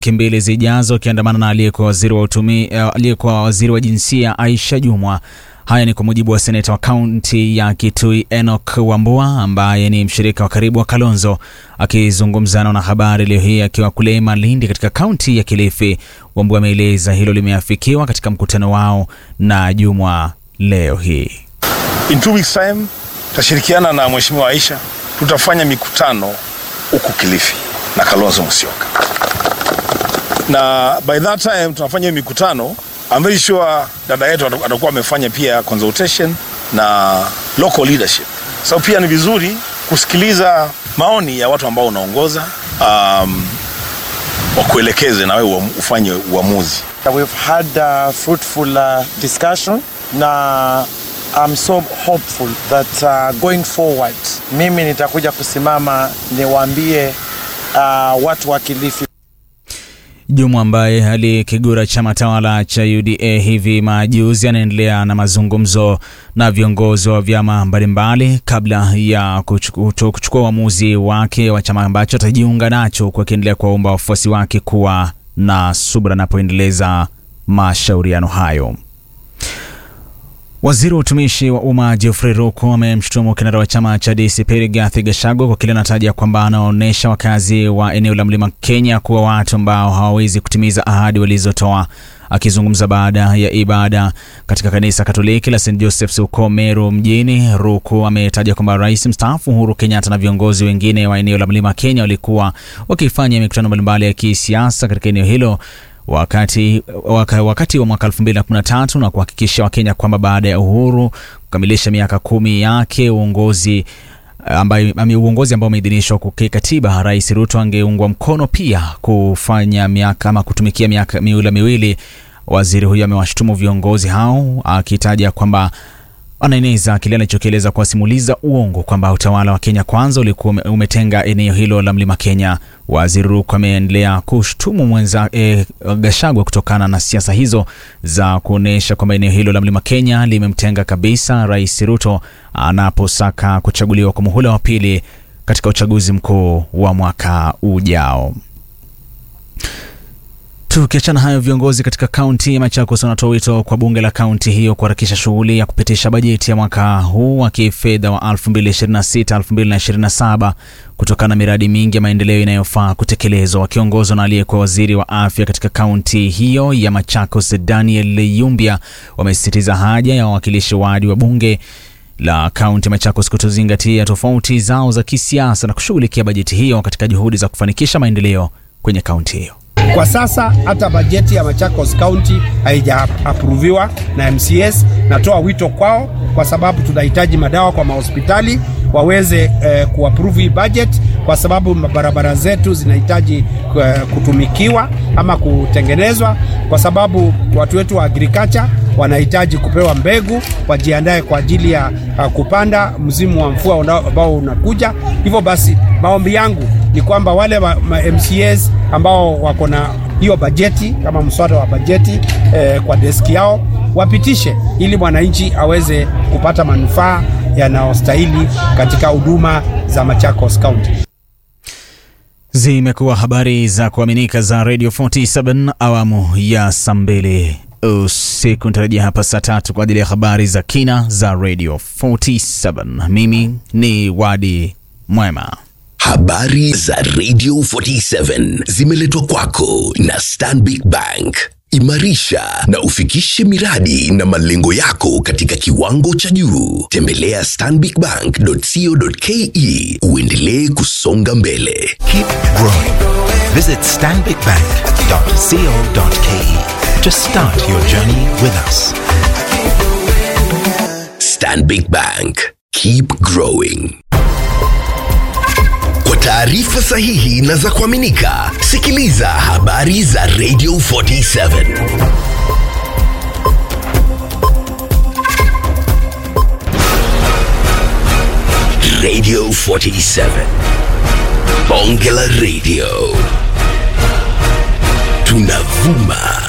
wiki mbili zijazo akiandamana na aliyekuwa waziri wa utumi, uh, aliyekuwa waziri wa jinsia Aisha Jumwa. Haya ni kwa mujibu wa seneta wa kaunti ya Kitui Enoch Wambua ambaye ni mshirika wa karibu wa Kalonzo. Akizungumza na wanahabari leo hii akiwa kule Malindi katika kaunti ya Kilifi, Wambua ameeleza hilo limeafikiwa katika mkutano wao na Jumwa leo hii. In two weeks time tutashirikiana na Mheshimiwa Aisha, tutafanya mikutano huku Kilifi na Kalonzo Musyoka, na by that time tunafanya hiyo mikutano I'm very sure dada yetu atakuwa amefanya pia consultation na local leadership. So pia ni vizuri kusikiliza maoni ya watu ambao unaongoza, um, wakuelekeze na wewe ufanye uamuzi. We've had a fruitful uh, discussion na I'm so hopeful that uh, going forward mimi nitakuja kusimama niwaambie uh, watu wa Kilifi Juma ambaye alikigura chama tawala cha UDA hivi majuzi anaendelea na mazungumzo na viongozi wa vyama mbalimbali kabla ya kuchukua uamuzi wake wa chama ambacho atajiunga nacho, huku akiendelea kuwaomba wafuasi wake kuwa na subra anapoendeleza mashauriano hayo. Waziri wa utumishi wa umma Geoffrey Ruku amemshutumu kinara wa chama cha DCP Rigathi Gachagua kwa kile anataja kwamba anaonyesha wakazi wa eneo la Mlima Kenya kuwa watu ambao hawawezi kutimiza ahadi walizotoa. Akizungumza baada ya ibada katika kanisa Katoliki la St Joseph's huko Meru mjini, Ruku ametaja kwamba rais mstaafu Uhuru Kenyatta na viongozi wengine wa eneo la Mlima Kenya walikuwa wakifanya mikutano mbalimbali ya kisiasa katika eneo hilo wakati, waka, wakati wa mwaka 2013 na kuhakikisha Wakenya kwamba baada ya uhuru kukamilisha miaka kumi yake uongozi ambaye uongozi ambao umeidhinishwa kikatiba, Rais Ruto angeungwa mkono pia kufanya miaka ama kutumikia miaka miula miwili. Waziri huyo amewashutumu viongozi hao akitaja kwamba anaeneza kile anachokieleza kuwasimuliza uongo kwamba utawala wa Kenya Kwanza ulikuwa umetenga eneo hilo la Mlima Kenya. Waziri Ruku ameendelea kushtumu mwenza e, Gachagua kutokana na siasa hizo za kuonyesha kwamba eneo hilo la Mlima Kenya limemtenga kabisa Rais Ruto anaposaka kuchaguliwa kwa muhula wa pili katika uchaguzi mkuu wa mwaka ujao. Tukiachana hayo, viongozi katika kaunti ya Machakos wanatoa wito kwa bunge la kaunti hiyo kuharakisha shughuli ya kupitisha bajeti ya mwaka huu wa kifedha wa 2026-2027 kutokana na miradi mingi ya maendeleo inayofaa kutekelezwa. Wakiongozwa na aliyekuwa waziri wa afya katika kaunti hiyo ya Machakos, Daniel Yumbia, wamesisitiza haja ya wawakilishi wadi wa bunge la kaunti ya Machakos kutozingatia tofauti zao za kisiasa na kushughulikia bajeti hiyo katika juhudi za kufanikisha maendeleo kwenye kaunti hiyo. Kwa sasa hata bajeti ya Machakos County haijaaproviwa na MCS. Natoa wito kwao, kwa sababu tunahitaji madawa kwa mahospitali waweze eh, kuapprove hii budget, kwa sababu barabara zetu zinahitaji eh, kutumikiwa ama kutengenezwa, kwa sababu watu wetu wa agriculture wanahitaji kupewa mbegu wajiandae kwa ajili ya uh, kupanda msimu wa mvua ambao unakuja. Hivyo basi maombi yangu ni kwamba wale wa, ma MCAs ambao wako na hiyo bajeti kama mswada wa bajeti eh, kwa deski yao wapitishe ili mwananchi aweze kupata manufaa yanayostahili katika huduma za Machakos County. Zimekuwa habari za kuaminika za Radio 47 awamu ya saa mbili usiku. Nitarajia hapa saa tatu kwa ajili ya habari za kina za Radio 47. Mimi ni Wadi Mwema. Habari za Radio 47 zimeletwa kwako na Stanbic Bank. Imarisha na ufikishe miradi na malengo yako katika kiwango cha juu. Tembelea stanbicbank.co.ke uendelee kusonga mbele. Keep growing. Visit stanbicbank.co.ke to start your journey with us. Stanbic Bank. Keep growing. Kwa taarifa sahihi na za kuaminika, sikiliza habari za Radio 47. Radio 47. Bonge la Radio. Tunavuma